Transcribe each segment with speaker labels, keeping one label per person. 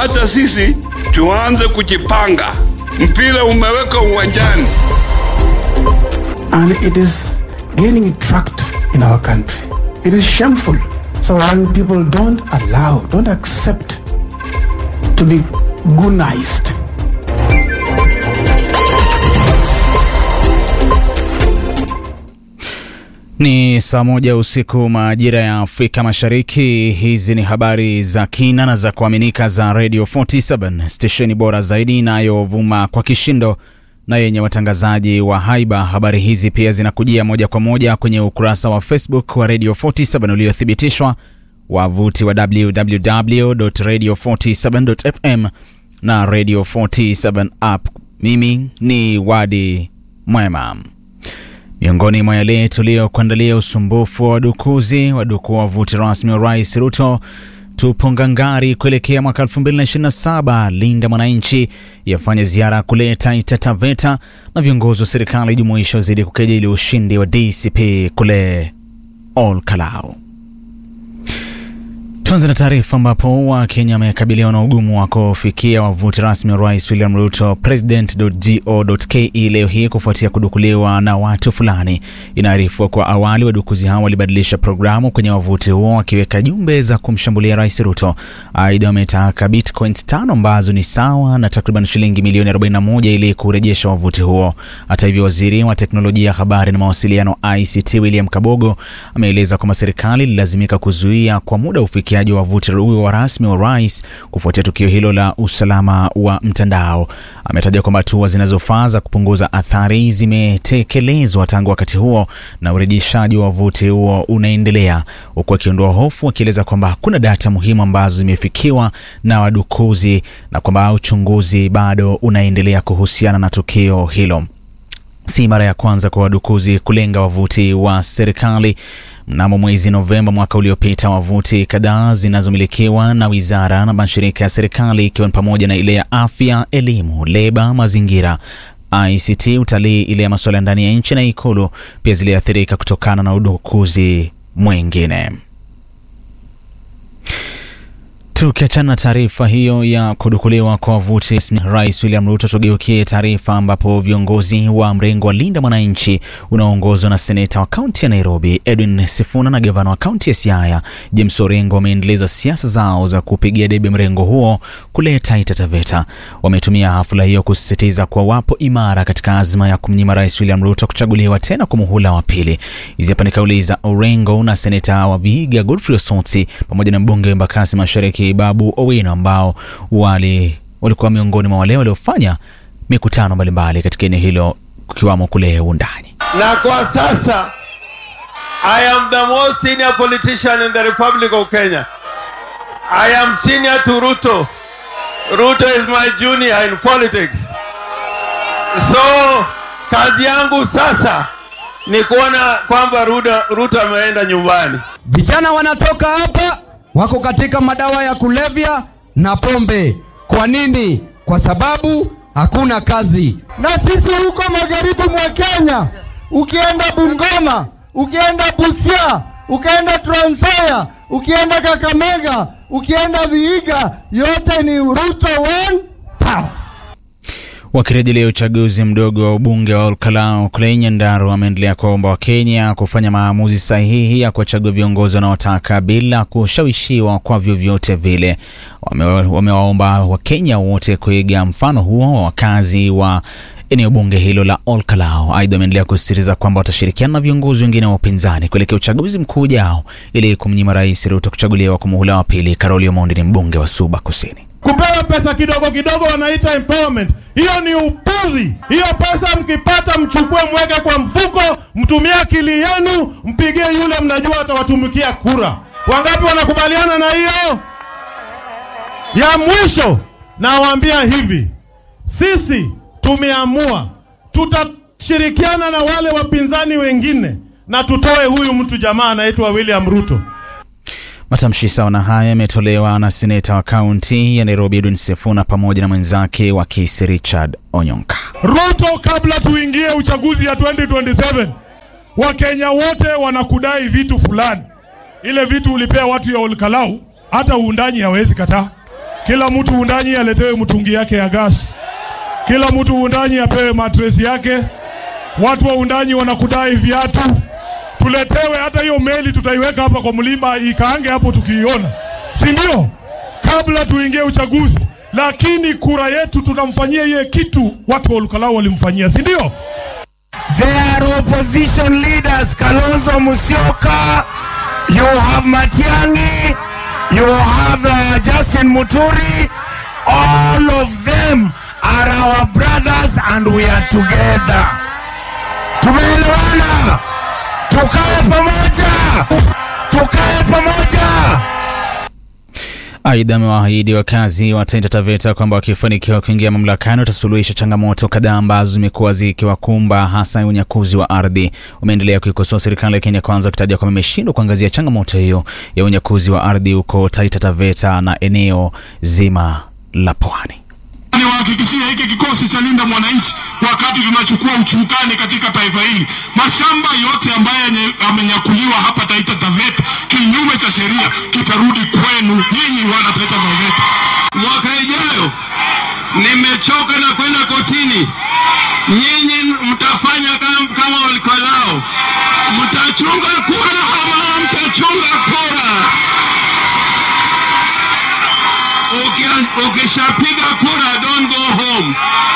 Speaker 1: Wacha sisi tuanze kujipanga, mpira umeweka uwanjani.
Speaker 2: and it is gaining tract in our country. It is shameful. So when people don't allow, don't accept to be gunized,
Speaker 3: Ni saa moja usiku majira ya Afrika Mashariki. Hizi ni habari za kina na za kuaminika za Radio 47 stesheni bora zaidi inayovuma kwa kishindo na yenye watangazaji wa haiba. Habari hizi pia zinakujia moja kwa moja kwenye ukurasa wa Facebook wa Radio 47 uliothibitishwa, wavuti wa www.radio47.fm na Radio 47 app. Mimi ni Wadi Mwema. Miongoni mwa yale tuliyokuandalia: usumbufu wa wadukuzi wadukua wavuti rasmi wa Rais Ruto, tupo ngangari kuelekea mwaka 2027, Linda Mwananchi yafanya ziara kule Taita Taveta, na viongozi wa serikali jumuisha wazidi kukejeli ushindi wa DCP kule Ol Kalou. Tuanze na taarifa ambapo Wakenya wamekabiliwa na ugumu wa kufikia wavuti rasmi wa Rais William Ruto president.go.ke leo hii kufuatia kudukuliwa na watu fulani. Inaarifiwa kwa awali wadukuzi hao walibadilisha programu kwenye wavuti huo wakiweka jumbe za kumshambulia Rais Ruto. Aidha, wametaka bitcoins tano ambazo ni sawa na takriban shilingi milioni 41 ili kurejesha wavuti huo. Hata hivyo, waziri wa teknolojia, habari na mawasiliano ICT William Kabogo ameeleza kwamba serikali ililazimika kuzuia kwa muda ufikia wa wavuti huo wa rasmi wa rais kufuatia tukio hilo la usalama wa mtandao. Ametaja kwamba hatua zinazofaa za kupunguza athari zimetekelezwa tangu wakati huo na urejeshaji wa wavuti huo unaendelea, huku akiondoa hofu, akieleza kwamba hakuna data muhimu ambazo zimefikiwa na wadukuzi na kwamba uchunguzi bado unaendelea kuhusiana na tukio hilo. Si mara ya kwanza kwa wadukuzi kulenga wavuti wa serikali. Mnamo mwezi Novemba mwaka uliopita, wavuti kadhaa zinazomilikiwa na wizara na mashirika ya serikali ikiwa ni pamoja na ile ya afya, elimu, leba, mazingira, ICT, utalii, ile ya masuala ya ndani ya nchi na Ikulu pia ziliathirika kutokana na udukuzi mwingine. Tukiachana na taarifa hiyo ya kudukuliwa kwa wavuti, Rais William Ruto, tugeukie taarifa ambapo viongozi wa mrengo wa Linda Mwananchi unaoongozwa na seneta wa kaunti ya Nairobi Edwin Sifuna na gavana wa kaunti ya Siaya James Orengo wameendeleza siasa zao za kupigia debe mrengo huo kule Taita Taveta. Wametumia hafla hiyo kusisitiza kuwa wapo imara katika azma ya kumnyima Rais William Ruto kuchaguliwa tena kwa muhula wa pili. Hizi hapa ni kauli za Orengo na seneta wa Vihiga Godfrey Osotsi pamoja na mbunge wa Embakasi Mashariki Babu Owino ambao wali walikuwa miongoni mwa wale waliofanya mikutano mbalimbali katika eneo hilo kukiwamo kule Undani.
Speaker 4: Na kwa sasa I am the most senior politician in the Republic of Kenya. I am senior to Ruto. Ruto is my junior in politics. So kazi yangu sasa ni kuona kwamba Ruto, Ruto ameenda nyumbani.
Speaker 5: Vijana wanatoka hapa wako katika madawa ya kulevya na pombe. Kwa nini? Kwa sababu hakuna kazi.
Speaker 6: Na sisi huko magharibi mwa Kenya, ukienda Bungoma, ukienda Busia, ukienda Trans Nzoia, ukienda Kakamega, ukienda Vihiga, yote ni Ruto one town.
Speaker 3: Wakirejelea uchaguzi mdogo wa ubunge wa Olkalau kule Nyandarua, wameendelea kuwaomba Wakenya kufanya maamuzi sahihi ya kuwachagua viongozi wanaotaka bila kushawishiwa kwa vyovyote vile. Wamewaomba Wakenya wote kuiga mfano huo wa wakazi wa eneo bunge hilo la Olkalau. Aidha, wameendelea kusisitiza kwamba watashirikiana na viongozi wengine wa upinzani kuelekea uchaguzi mkuu ujao ili kumnyima Rais Ruto kuchaguliwa kwa muhula wa pili. Karoli Omondi ni mbunge wa Suba Kusini.
Speaker 7: Kupewa pesa kidogo kidogo wanaita empowerment. Hiyo ni upuzi. Hiyo pesa mkipata, mchukue mweke kwa mfuko, mtumie akili yenu, mpigie yule mnajua atawatumikia kura. Wangapi wanakubaliana na hiyo? Ya mwisho nawaambia hivi, sisi tumeamua tutashirikiana na wale wapinzani wengine na tutoe huyu mtu jamaa anaitwa William Ruto.
Speaker 3: Matamshi sawa na haya yametolewa na seneta wa kaunti ya Nairobi Edwin Sifuna pamoja na mwenzake wa Kisii Richard Onyonka.
Speaker 7: Ruto, kabla tuingie uchaguzi ya 2027 Wakenya wote wanakudai vitu fulani. Ile vitu ulipea watu ya Olkalau, hata uundanyi hawezi kataa. kila mtu undanyi aletewe mtungi yake ya gas, kila mtu undanyi apewe matresi yake. Watu wa undanyi wanakudai viatu, tuletewe hata hiyo meli, tutaiweka hapa kwa mlima ikaange hapo tukiiona, si ndio? Kabla tuingie uchaguzi, lakini kura yetu tunamfanyia iye kitu watu wa Olkalau walimfanyia, si ndio?
Speaker 8: Their opposition leaders, Kalonzo Musyoka, you have Matiang'i, you have uh, Justin Muturi, all of them are our brothers and we are together. Tumeelewana, tukae pamoja, tukae pamoja.
Speaker 3: Aidha, amewaahidi wakazi wa Taita Taveta kwamba wakifanikiwa kuingia mamlakani watasuluhisha changamoto kadhaa ambazo zimekuwa zikiwakumba hasa unyakuzi wa ardhi. Umeendelea kuikosoa serikali ya Kenya Kwanza ukitaja kwamba imeshindwa kuangazia changamoto hiyo ya unyakuzi wa ardhi huko Taita Taveta na eneo zima la pwani.
Speaker 9: Niwahakikishie hiki kikosi cha Linda Mwananchi, wakati tunachukua uchukani katika taifa hili, mashamba yote ambayo yamenyakuliwa hapa Taita Taveta kinyume cha sheria kitarudi kwenu nyinyi wana Taita Taveta. Mwaka ijayo nimechoka na kwenda kotini, nyinyi mtafanya kama, kama Olkalau, mtachunga kura ama mtachunga kura? Ukishapiga kura don't go home.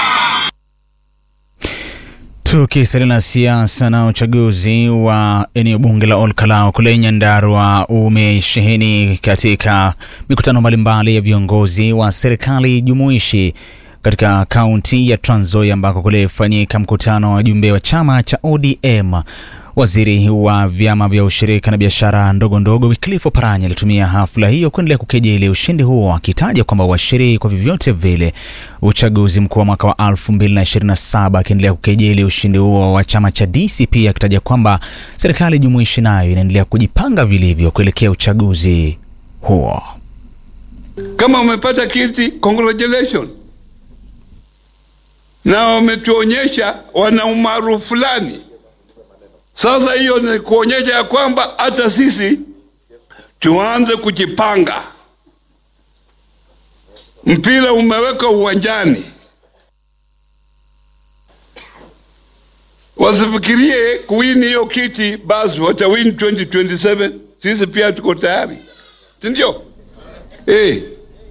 Speaker 3: Tukisalia na siasa na uchaguzi wa eneo bunge la Olkalau kule Nyandarua umesheheni katika mikutano mbalimbali ya viongozi wa serikali jumuishi katika kaunti ya Trans Nzoia ambako kulifanyika mkutano wa wajumbe wa chama cha ODM. Waziri wa vyama vya ushirika na biashara ndogo ndogo Wycliffe Oparanya alitumia hafla hiyo kuendelea kukejeli ushindi huo, akitaja kwamba washiriki kwa vyovyote vile uchaguzi mkuu wa mwaka wa 2027, akiendelea kukejeli ushindi huo wa chama cha DCP, akitaja kwamba serikali jumuishi nayo inaendelea kujipanga vilivyo kuelekea uchaguzi huo.
Speaker 1: Kama umepata kiti, congratulations, na wametuonyesha wana umaarufu fulani. Sasa hiyo ni kuonyesha ya kwamba hata sisi tuanze kujipanga. Mpira umeweka uwanjani, wasifikirie kuwini hiyo kiti basi watawini 2027. Sisi pia tuko tayari, si ndio? Eh.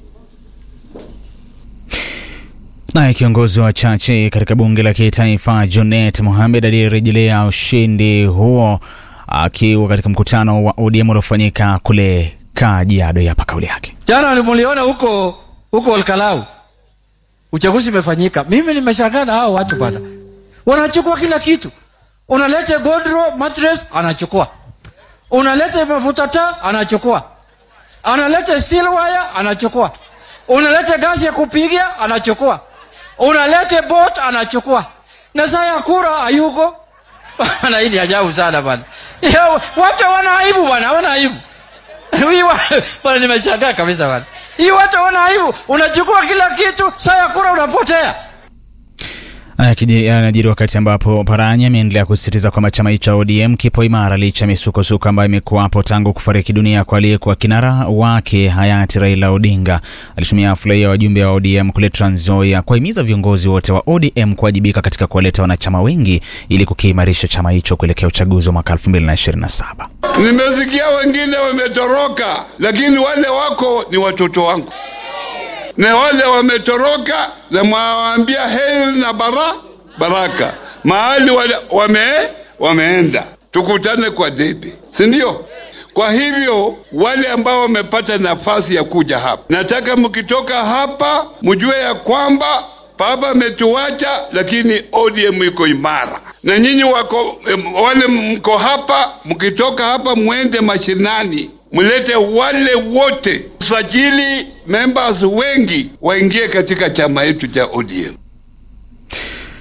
Speaker 3: Naye kiongozi wa wachache katika bunge la kitaifa Junet Mohamed aliyerejelea ushindi huo akiwa katika mkutano wa ODM uliofanyika kule Kajiado. Hapa kauli yake.
Speaker 10: Jana muliona huko huko Olkalau, uchaguzi imefanyika. Mimi nimeshangaa na hao watu bana, wanachukua kila kitu. Unalete godro mattress, anachukua. Unalete mafuta taa, anachukua. Analete steel wire, anachukua. Unalete gasi ya kupigia, anachukua unalete bot anachukua, na saa ya kura hayuko bana. Hii ni ajabu sana bana, watu wana aibu bana, wana aibu bana. Nimeshangaa kabisa bana, hii watu wana aibu. Unachukua kila kitu, saa ya kura unapotea.
Speaker 3: Anajiri wakati ambapo Paranya ameendelea kusisitiza kwamba chama cha ODM kipo imara licha misukosuko ambayo imekuwapo tangu kufariki dunia kwa aliyekuwa kinara wake hayati Raila Odinga. Alitumia hafla ya wajumbe wa ODM kule Trans Nzoia kuwahimiza viongozi wote wa ODM kuwajibika katika kuwaleta wanachama wengi ili kukiimarisha chama hicho kuelekea uchaguzi wa mwaka 2027.
Speaker 1: Nimesikia wengine wametoroka, lakini wale wako ni watoto wangu na wale wametoroka na mwawaambia heri na bara baraka mahali wale wame, wameenda tukutane kwa debe, si ndio? Kwa hivyo wale ambao wamepata nafasi ya kuja hapa, nataka mkitoka hapa mjue ya kwamba baba ametuacha, lakini ODM iko imara, na nyinyi wako wale mko hapa, mkitoka hapa mwende mashinani, mlete wale wote sajili members wengi waingie katika chama yetu cha ODM.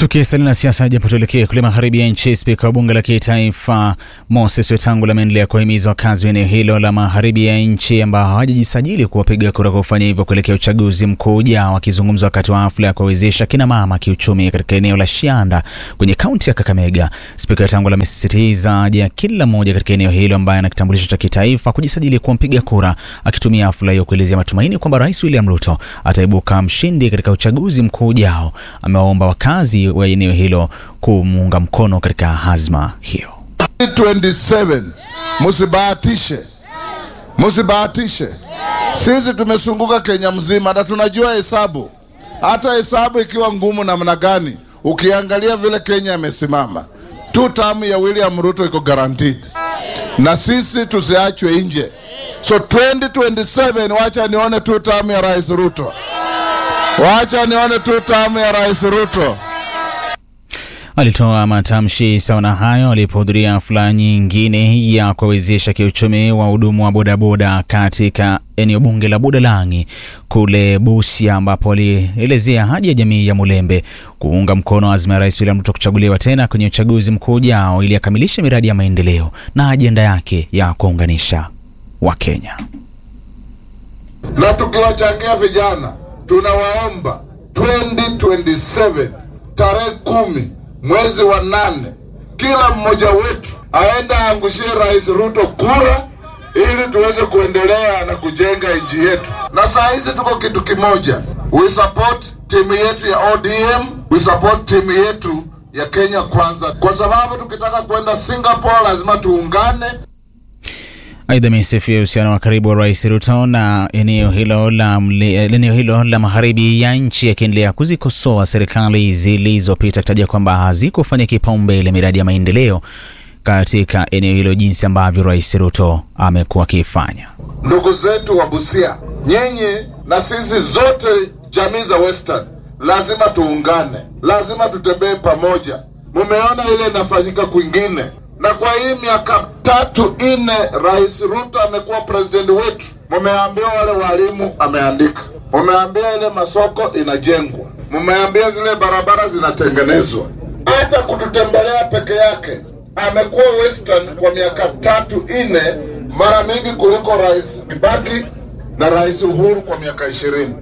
Speaker 3: Tukisalia na siasa, japo tuelekee kule magharibi ya nchi. Spika wa bunge la kitaifa Moses Wetangula ameendelea kuwahimiza wakazi wa eneo hilo la magharibi ya nchi ambao hawajajisajili kuwapiga kura kwa kufanya hivyo kuelekea uchaguzi mkuu ujao. Akizungumza wakati wa hafla ya kuwawezesha kina mama kiuchumi katika eneo la Shianda kwenye kaunti ya Kakamega, Spika Wetangula amesisitiza haja ya kila mmoja katika eneo hilo ambaye ana kitambulisho cha kitaifa kujisajili kuwa mpiga kura, akitumia hafla hiyo kuelezea matumaini kwamba Rais William Ruto ataibuka mshindi katika uchaguzi mkuu ujao. Amewaomba wakazi wa eneo hilo kumuunga mkono katika hazma hiyo.
Speaker 11: 27 musibahatishe, musibahatishe. Sisi tumesunguka Kenya mzima na tunajua hesabu, hata hesabu ikiwa ngumu namna gani. Ukiangalia vile Kenya imesimama, tu tamu ya William Ruto iko guaranteed, na sisi tusiachwe nje. So 2027 wacha nione tu tamu ya Rais Ruto, wacha nione tu tamu ya Rais Ruto.
Speaker 3: Alitoa matamshi sawa na hayo alipohudhuria hafla nyingine ya kuwawezesha kiuchumi wa hudumu wa bodaboda katika eneo bunge la Budalangi kule Busia, ambapo alielezea haja ya jamii ya Mulembe kuunga mkono azma ya Rais William Ruto kuchaguliwa tena kwenye uchaguzi mkuu ujao ili akamilishe miradi ya maendeleo na ajenda yake ya kuunganisha Wakenya.
Speaker 11: na tukiwachangia vijana, tunawaomba 2027 tarehe kumi mwezi wa nane, kila mmoja wetu aende aangushie Rais Ruto kura ili tuweze kuendelea na kujenga nchi yetu. Na saa hizi tuko kitu kimoja, we support timu yetu ya ODM, we support timu yetu ya Kenya Kwanza, kwa sababu tukitaka kwenda Singapore lazima tuungane.
Speaker 3: Aidha, amesifia uhusiano wa karibu wa Rais Ruto na eneo hilo la, mle- eneo hilo la magharibi ya nchi, akiendelea kuzikosoa serikali zilizopita, akitaja kwamba hazikufanya kipaumbele miradi ya maendeleo katika eneo hilo jinsi ambavyo Rais Ruto amekuwa akifanya.
Speaker 11: ndugu zetu wa Busia, nyinyi na sisi zote jamii za Western lazima tuungane, lazima tutembee pamoja. Mumeona ile inafanyika kwingine, na kwa hii miaka tatu ine Rais Ruto amekuwa president wetu, mumeambia wale walimu ameandika, mumeambia ile masoko inajengwa, mumeambia zile barabara zinatengenezwa, hata kututembelea peke yake amekuwa Western kwa miaka tatu ine mara mingi kuliko Rais Kibaki na Rais Uhuru kwa miaka ishirini.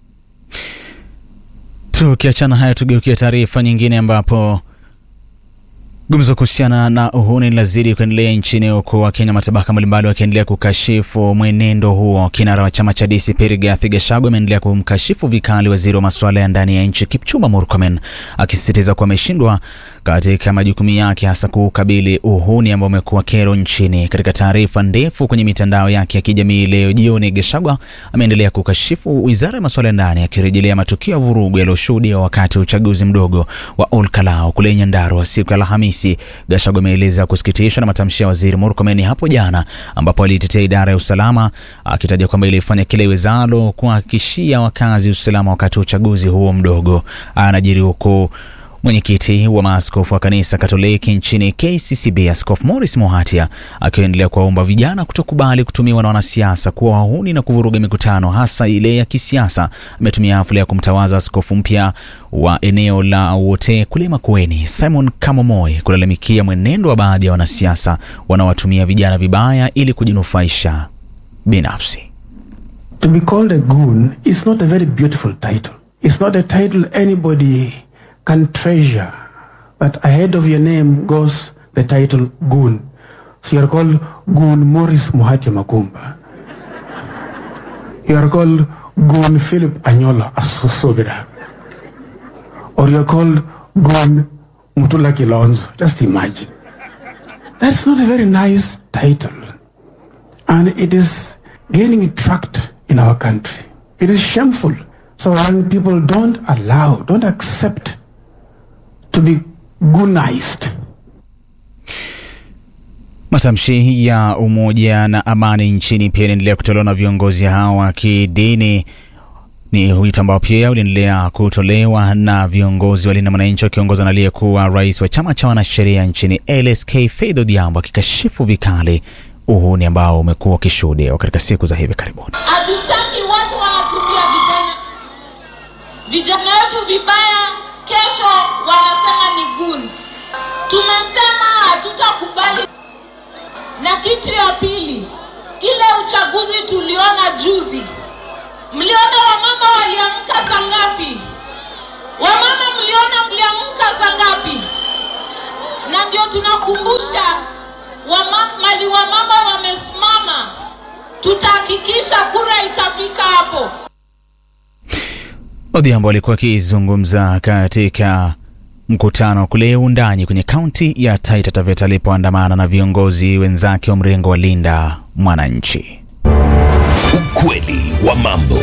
Speaker 3: Tukiachana hayo, tugeukia taarifa nyingine ambapo gumzo kuhusiana na uhuni linazidi kuendelea nchini huku Wakenya matabaka mbalimbali wakiendelea kukashifu mwenendo huo. Kinara wa chama cha DCP Rigathi Gachagua ameendelea kumkashifu vikali waziri wa masuala ya ndani ya nchi Kipchumba Murkomen, akisisitiza kuwa ameshindwa katika majukumu yake, hasa kukabili uhuni ambao umekuwa kero nchini. Katika taarifa ndefu kwenye mitandao yake ya kijamii leo jioni, Gachagua ameendelea kukashifu wizara ya masuala ya ndani, akirejelea matukio ya vurugu yaliyoshuhudiwa wakati wa uchaguzi mdogo wa Olkalau kule Nyandarua siku ya Alhamisi. Gachagua ameeleza kusikitishwa na matamshi ya waziri Murkomen hapo jana, ambapo alitetea idara ya usalama akitaja kwamba ilifanya kile iwezalo kuhakikishia wakazi usalama wakati wa uchaguzi huo mdogo. Anajiri huku Mwenyekiti wa maaskofu wa kanisa Katoliki nchini KCCB Askofu Morris Mohatia akiendelea kuwaomba vijana kutokubali kutumiwa na wanasiasa kuwa wahuni na kuvuruga mikutano hasa ile ya kisiasa. Ametumia hafla ya kumtawaza askofu mpya wa eneo la Wote kule Makueni Simon Kamomoi kulalamikia mwenendo wa baadhi ya wanasiasa wanaowatumia vijana vibaya ili kujinufaisha binafsi.
Speaker 2: To be called a goon is not a very beautiful title. It's not a title anybody can treasure. But ahead of your name goes the title goon. So you are called Goon Morris Muhati Makumba. You are called Goon Philip Anyola Asosobira. Or you are called Goon Mutula Kilonzo. Just imagine. That's not a very nice title. And it is gaining tract in our country. It is shameful. So when people don't allow, don't accept to be goonized.
Speaker 3: Matamshi ya umoja na amani nchini pia inaendelea kutolewa na viongozi hao wa kidini. Ni wito ambao pia uliendelea kutolewa na viongozi walinda mwananchi wakiongozwa na aliyekuwa rais wa chama cha wanasheria nchini LSK Faith Odhiambo akikashifu vikali uhuni ambao umekuwa ukishuhudiwa katika siku za hivi karibuni.
Speaker 12: Hatutaki watu wanatumia vijana vijana wetu vibaya, kesho wana tumesema hatutakubali. Na kitu ya pili, ile uchaguzi tuliona juzi, mliona wamama waliamka saa ngapi? Wamama mliona mliamka saa ngapi? Na ndio tunakumbusha wama, mali wamama wamesimama, tutahakikisha kura itafika hapo.
Speaker 3: Odhiambo alikuwa akizungumza katika mkutano kule Undanyi kwenye kaunti ya Taita Taveta alipoandamana na viongozi wenzake wa mrengo wa Linda Mwananchi.
Speaker 13: Ukweli wa mambo.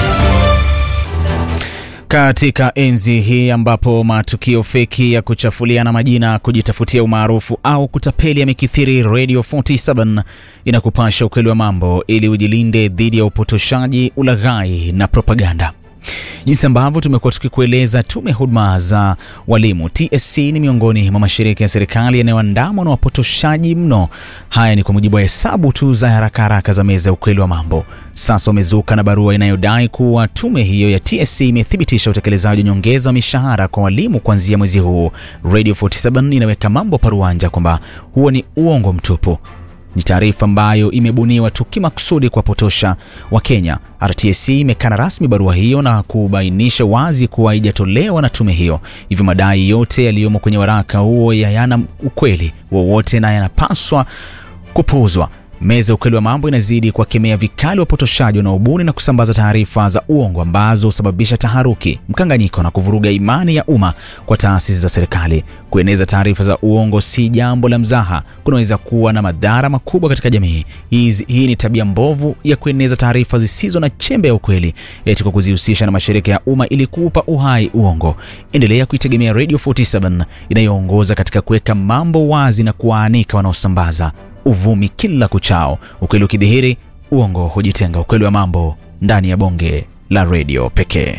Speaker 3: Katika enzi hii ambapo matukio feki ya kuchafuliana majina, kujitafutia umaarufu au kutapeli yamekithiri, Radio 47 inakupasha ukweli wa mambo ili ujilinde dhidi ya upotoshaji, ulaghai na propaganda. Jinsi ambavyo tumekuwa tukikueleza, tume ya huduma za walimu TSC ni miongoni mwa mashirika ya serikali yanayoandamwa na wapotoshaji mno. Haya ni kwa mujibu wa hesabu tu za haraka haraka za meza ya ukweli wa mambo. Sasa wamezuka na barua inayodai kuwa tume hiyo ya TSC imethibitisha utekelezaji wa nyongeza wa mishahara kwa walimu kuanzia mwezi huu. Radio 47 inaweka mambo paruanja kwamba huo ni uongo mtupu ni taarifa ambayo imebuniwa tu kimakusudi kuwapotosha Wakenya. RTSC imekana rasmi barua hiyo na kubainisha wazi kuwa haijatolewa na tume hiyo, hivyo madai yote yaliyomo kwenye waraka huo hayana ukweli wowote na yanapaswa kupuuzwa. Meza ya ukweli wa mambo inazidi kuwakemea vikali wapotoshaji wanaobuni na kusambaza taarifa za uongo ambazo husababisha taharuki, mkanganyiko na kuvuruga imani ya umma kwa taasisi za serikali. Kueneza taarifa za uongo si jambo la mzaha, kunaweza kuwa na madhara makubwa katika jamii. Hizi, hii ni tabia mbovu ya kueneza taarifa zisizo na chembe ya ukweli, eti kwa kuzihusisha na mashirika ya umma ili kuupa uhai uongo. Endelea kuitegemea Radio 47 inayoongoza katika kuweka mambo wazi na kuwaanika wanaosambaza uvumi kila kuchao. Ukweli ukidhihiri, uongo hujitenga. Ukweli wa mambo ndani ya bonge la redio pekee.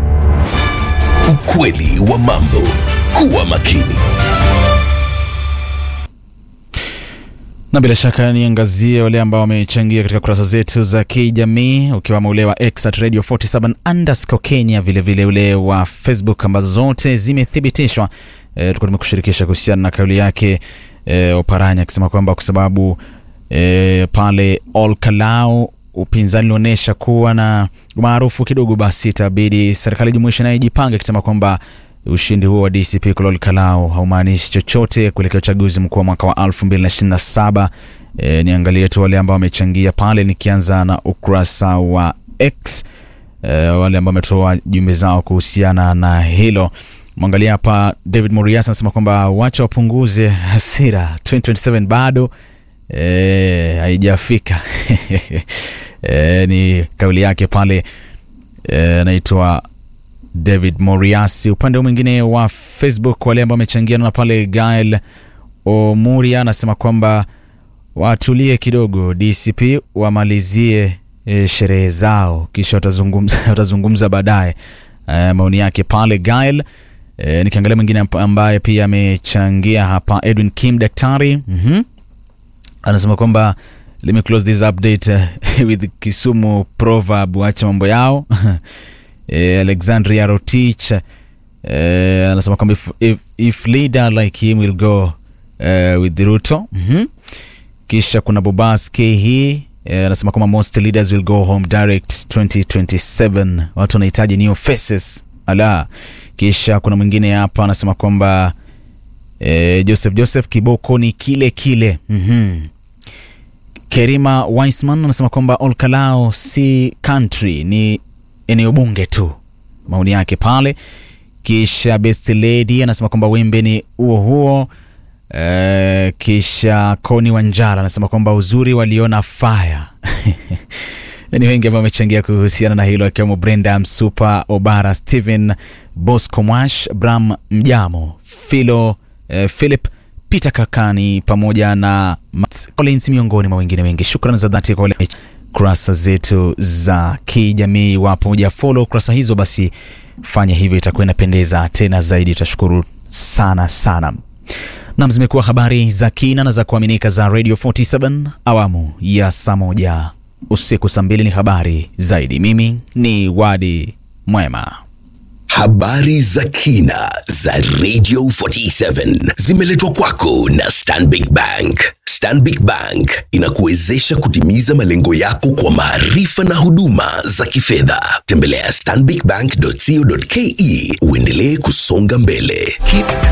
Speaker 13: Ukweli wa mambo. Kuwa makini.
Speaker 3: na bila shaka niangazie wale ambao wamechangia katika kurasa zetu za kijamii ukiwamo ule wa X at radio 47 underscore Kenya, vilevile ule wa Facebook ambazo zote zimethibitishwa. E, tulikuwa tumekushirikisha kuhusiana na kauli yake e, Oparanya akisema kwamba kwa sababu e, pale Olkalau upinzani ulionyesha kuwa na umaarufu kidogo, basi itabidi serikali jumuishi nayo ijipange, akisema kwamba ushindi huo wa DCP Kolol Kalau haumaanishi chochote kuelekea uchaguzi mkuu wa mwaka wa 2027. E, niangalie tu wale ambao wamechangia pale, nikianza na ukurasa wa X e, wale ambao wametoa jumbe zao kuhusiana na hilo. Mwangalia hapa, David Morias anasema kwamba wacha wapunguze hasira, 2027 bado e, haijafika e, ni kauli yake pale anaitwa e, David Moriasi. Upande mwingine wa Facebook, wale ambao wamechangia na pale, Gael Omuria anasema kwamba watulie kidogo, DCP wamalizie e, sherehe zao kisha watazungumza, watazungumza baadaye. E, maoni yake pale Gael. E, nikiangalia mwingine ambaye pia amechangia hapa, Edwin Kim daktari mm -hmm. anasema kwamba let me close this update uh, with Kisumu proverb, wacha mambo yao Eh, Alexandria Rotich eh, anasema kwamba if, if, if leader like him will go eh, with Ruto mm -hmm. Kisha kuna Bobaski hii eh, anasema kwamba most leaders will go home direct 2027 watu wanahitaji new faces ala. Kisha kuna mwingine hapa anasema kwamba eh, Joseph Joseph kiboko ni kile kile mm -hmm. Kerima Weisman anasema kwamba Olkalao si country ni eneo bunge tu, maoni yake pale. Kisha Best Lady anasema kwamba wimbe ni huo huo. E, kisha Koni Wanjara anasema kwamba uzuri waliona fire ni wengi ambao wamechangia kuhusiana na hilo akiwemo Brenda Msupa, Obara, Steven Bosco, Mwash Bram Mjamo, Philo eh, Philip Peter Kakani pamoja na Matt Collins miongoni mwa wengine wengi. Shukrani za dhati kwa wale kurasa zetu za kijamii. Wapo moja follow kurasa hizo, basi fanya hivyo, itakuwa inapendeza tena zaidi, tutashukuru sana sana. Nam, zimekuwa habari za kina na za kuaminika za Radio 47 awamu ya saa moja usiku saa mbili ni habari zaidi. Mimi ni Wadi Mwema.
Speaker 13: Habari za kina za Radio 47 zimeletwa kwako na Stanbic Bank. Stanbic Bank inakuwezesha kutimiza malengo yako kwa maarifa na huduma za kifedha. Tembelea stanbicbank.co.ke uendelee kusonga mbele. Keep